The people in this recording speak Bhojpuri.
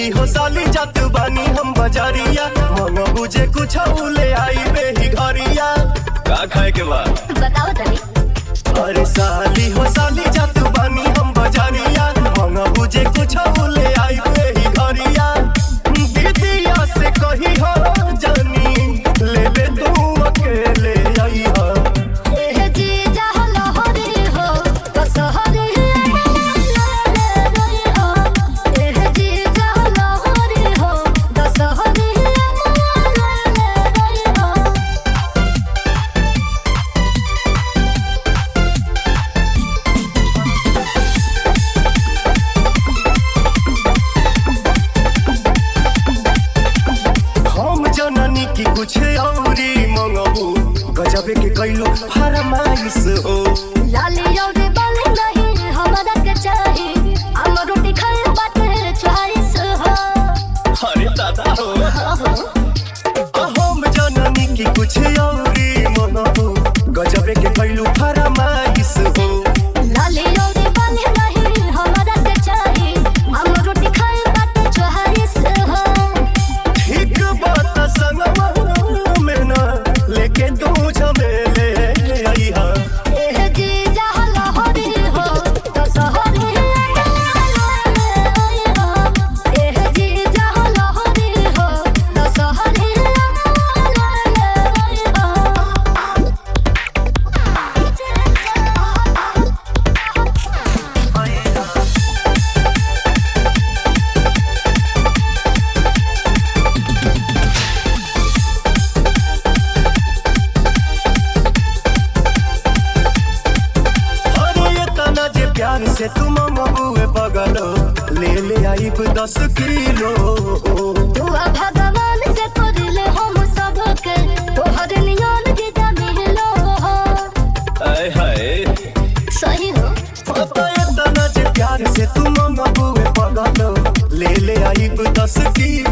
हो साली जात बानी हम बजारिया मन बुझे कुछ ले आई बेही घरिया का खाए के बाद बताओ तनी अरे साली हो साली जात बानी हम बजारिया मन बुझे कुछ ले आई बेही घरिया दीदिया से कही हो जानी ले ले तू अकेले आई हो एह जी जहल हरी हो कसहरी एह जी जहल हरी हो कसहरी हम जननी की कुछ औरी मंगबू गजबे के कैलो फरमाइश हो लाली और बाली नहीं हमरा के चाही हम रोटी खाए बाटे चॉइस हो अरे दादा हो हम जननी की कुछ औरी मंगबू गजबे के कैलो फरमाइश हो लाली और बाली नहीं हमरा के चाही हम रोटी खाए बाटे चॉइस हो ठीक बात संगवा में ना लेके तू झमेले आई हा एह जी जहल हरी हो कसहरी एह जी जहल हरी हो कसहरी अरे ये तना जे प्यार से तुम मबुए बगलो ले ले आई दस किलो दुआ भगवान से करले हम सबके तोहर नियन गीता मिलो हो आय हाय सही हो पता ये तना जे प्यार से तुम मबुए बगलो ले ले आई दस किलो